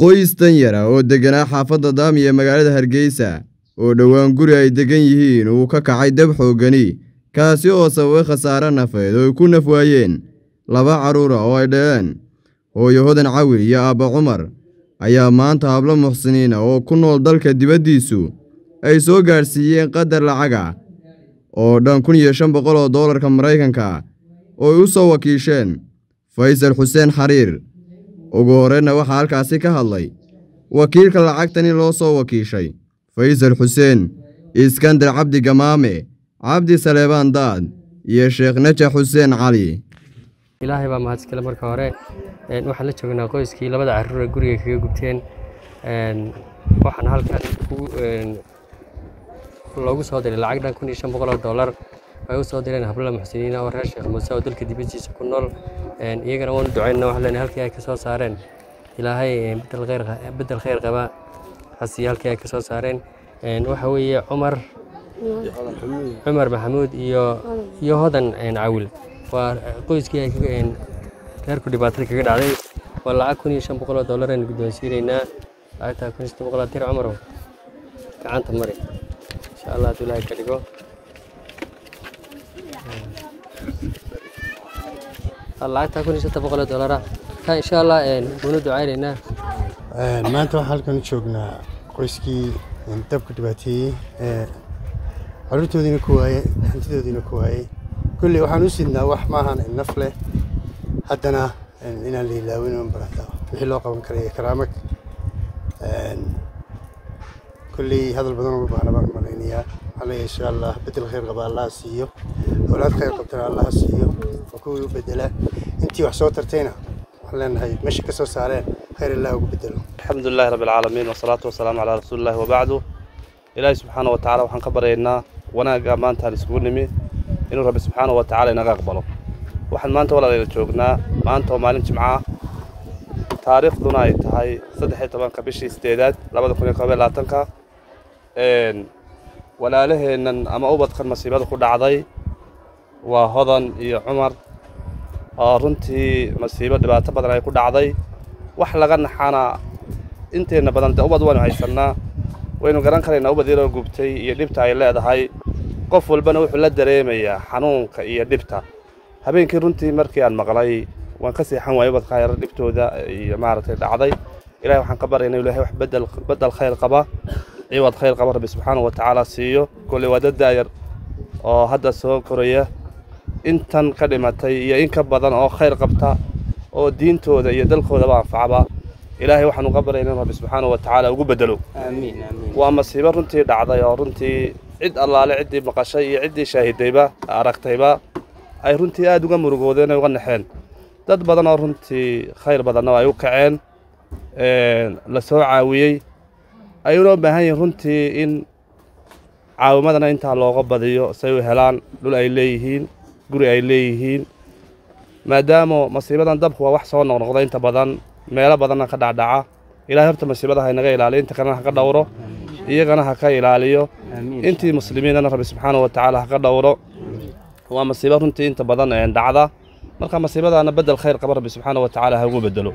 qoys danyara oo degganaa xaafadda daami ee magaalada hargeysa oo dhowaan guri ay deggan yihiin uu ka kacay dab xooggani kaasi oo sababay khasaare nafeed oo ay ku naf waayeen laba carruura oo ay dhaleen hooyo hodan cawil iyo aabba cumar ayaa maanta hablo muxsiniina oo ku nool dalka dibaddiisu ay soo gaadhsiiyeen qadar lacaga oo dhan kun iyo shan boqol oo doolarka maraykanka oo ay u soo wakiisheen faysal xuseen xariir ugu horreynna waxaa halkaasi ka hadlay wakiilka lacagtani loo soo wakiishay faysal xuseen iskandar cabdi gamaame cabdi saleebaan daad iyo sheekh najax xuseen cali ilaahay baa mahadskale marka hore waxaan la joognaa qoyskii labada carruur ee guriga kaga gubteen waxaan halkan loogu soo diray lacag dhan kun iyo shan boqol oo dollar ay u soo direen hablada muxsiniina oo reer sheekh muuse oo dalka dibaddiisa ku nool iyagana waanu ducaynaa waxaan leenahay halkii ay ka soo saareen ilaahay bedel khayr bedel khayr qaba hasiyo halkii ay ka soo saareen waxa weeye cumar cumar maxamuud iyo iyo hodan cawil waa qoyskii ay reerku dhibaatada kaga dhacday waa lacag kun iyo shan boqol oo dollar aynu guddoonsiinaynaa lacagtaa kun iyo shan boqol dir cumarow gacanta mari insha allah hadduu ilaahay ka dhigo lacagtaa kun iyo shanta boqol oo dollara ka insha allah waanu ducaynaynaa maanta waxaan halkan u joognaa qoyskii dabka dhibaateeyey caruurtoodiina ku waayey hantidoodiina ku waayey kulley waxaan u sidnaa wax maahan naf leh haddana inaan la ilaawin un barata wixii loo qaban karay karaamag kulley hadal badan uma baahna baan malaynayaa waxaa leeyahay insha allah bedel khayr qaba allaha siiyo awlaad khayr qabtana allaha siiyo oo kuwii u bedela intii wax soo tartayna waxaan leenahay meesha ka soo saareen khayr allah ugu bedelo الحمد لله رب العالمين والصلاة والسلام على رسول الله وبعده إلهي سبحانه وتعالى وحن كبرينا وناقا مانتا نسكون نمي إنه رب سبحانه وتعالى نقا قبله وحن مانتا ولا ليلة جوغنا مانتا ومالين جمعة تاريخ دونا يتهاي صدحي طبعا كبشي استيداد لابد كوني قبل لاتنكا إن ولا له إن أما أوبد كان مصيبات كل عضي وهضن يا عمر runtii masiibo dhibaato badan ay ku dhacday wax laga naxana inteena badan de ubad waynu haysannaa waynu garan karaynaa ubad yaroo gubtay iyo dhibta ay leedahay qof walbana wuxuu la dareemayaa xanuunka iyo dhibta habeenkii runtii markii aan maqlay waan ka seexan waayay ubadka yar dhibtooda iyo maaragtay dhacday ilahay waxaan ka baryaynaa ilahay wax bedel bedel khayr qaba ciwad khayr qaba rabbi subxaanahu wa tacaala siiyo kolley waa dad daayar oo hadda soo koraya intan ka dhimatay iyo in ka badan oo khayr qabta oo diintooda iyo dalkoodaba anfacaba ilaahay waxaan uga barayna in rabbi subxaanahu wa tacaala ugu bedelo waa masiibo runtii dhacday oo runtii cid allaale ciddii maqashay iyo ciddii shaahidayba aragtayba ay runtii aada uga murugoodeen ay uga naxeen dad badan oo runtii khayr badanna ay u kaceen la soo caawiyey ayuuna u baahan yihiin runtii in caawimadana intaa looga badiyo say u helaan dhul ay leeyihiin guri ay leeyihiin maadaama masiibadan dabku waa wax soo noqnoqda inta badan meelo badanna ka dhacdhaca ilahay horta masiibada ha inaga ilaaliyo inta kalena ha ka dhowro iyagana ha ka ilaaliyo intii muslimiinana rabbi subxaanahu wa tacaala ha ka dhowro waa masiibo runtii inta badan dhacda marka masiibadaana bedel khayr qaba rabbi subxaanahu wa tacaala ha ugu bedelo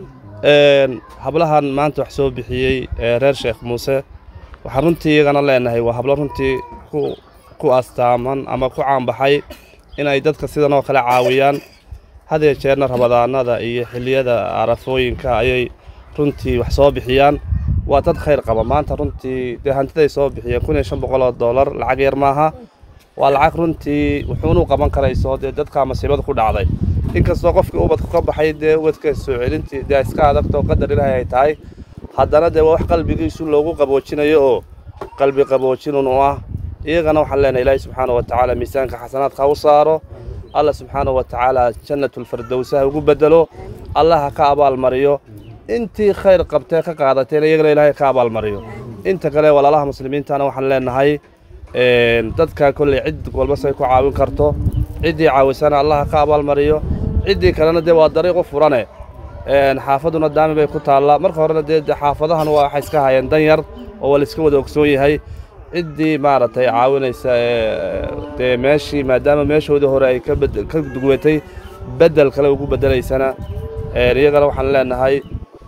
hablahan maanta wax soo bixiyey reer sheekh muuse waxaan runtii iyagana leenahay waa hablo runtii ku astaaman ama ku caanbaxay inay dadka sidan oo kale caawiyaan hadee jeerna rabadaanada iyo xilliyada arafooyinka ayay runtii wax soo bixiyaan waa dad khayr qaba maanta runtii dee hantiday soo bixiyeen kun iyo shan boqol oo dollar lacag yar maaha waa lacag runtii wuxuunu qaban karayso dee dadkaa masiibada ku dhacday inkastoo qofkii ubadku ka baxay dee ubadka soo celintii dee iska adagtoo qadar ilaahay ay tahay haddana dee waa wax qalbigiisu loogu qaboojinayo oo qalbi qaboojinun u ah iyagana waxaan leenahay ilaahay subxaana wa tacaala miisaanka xasanaadka ha u saaro allah subxaana wa tacaala jannatulfirdowsa ha ugu bedelo allah ha ka abaalmariyo intii khayr qabtee ka qaadateen iyagana ilaahay ka abaalmariyo inta kale walaalaha muslimiintana waxaan leenahay dadka kolley cid walba say ku caawin karto ciddii caawisana allah ha ka abaalmariyo ciddii kalena dee waa dariiq u furane xaafaduna daami bay ku taallaa marka horena dee xaafadahan waa waxay iska hayeen dan yar oo waa la iska wada ogsoon yahay ciddii maaragtay caawinaysa dee meeshii maadaama meeshoodii hore ay ka duwatay beddel kale ugu beddelaysana iyagana waxaan leenahay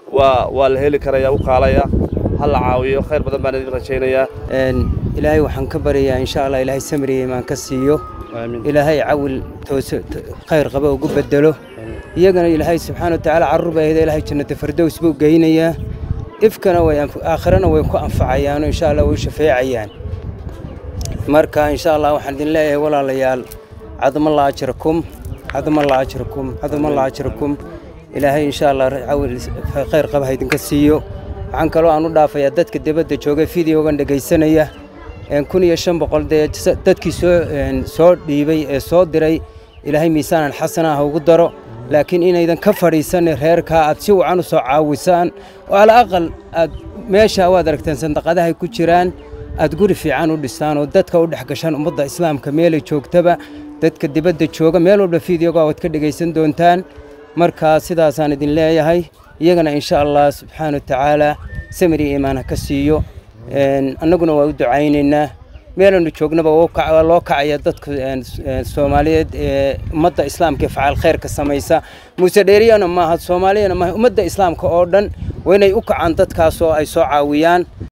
waa waa la heli karaya u kaalaya ha la caawiyo khayr badan baan idin rajaynayaa ilaahay waxaan ka baryayaa insha allah ilaahay samriya imaan ka siiyo aamiin ilaahay cawil toose khayr qaba ugu bedelo iyagana ilaahay subxaana wa tacaala carruur baa ahda ilaahay jannata fardows buu geynayaa ifkana way anf- aakhirana way ku anfacayaano insha allah way u shafeecayaan marka insha allah waxaan idin leeyahay walaalayaal cadamalla ajrakum cadamalla ajrakum cadamalla ajrakum ilaahay insha allah cawil khayr qaba ha idinka siiyo waxaan kaloo aan u dhaafayaa dadka dibadda jooga fideogan dhegaysanaya een kun iyo shan boqol dee s- dadkii soo een soo dhiibay ee soo diray ilaahay miisaanan xasana ha ugu daro laakiin inaydan ka fadhiisanin reerkaa aad si wacan u soo caawisaan oo ala aqal aad meesha waad aragteen sandaqadahay ku jiraan aad guri fiican u dhistaan oo dadka u dhex gashaan ummadda islaamka meelay joogtaba dadka dibadda jooga meel walba fideoga waad ka dhegaysan doontaan markaa sidaasaan idin leeyahay iyagana insha allah subxaana wa tacaala samir iyo iimaan ha ka siiyo een, annaguna waa u ducaynaynaa meelanu joognaba waa u kac- waa loo kacaya dadka een, s- een, soomaaliyeed ee ummadda islaamka ee facaal khayrka samaysa muuse dheeriyana maaha soomaaliyana maaha ummadda islaamka oo dhan waa inay u kacaan dadkaas oo ay soo caawiyaan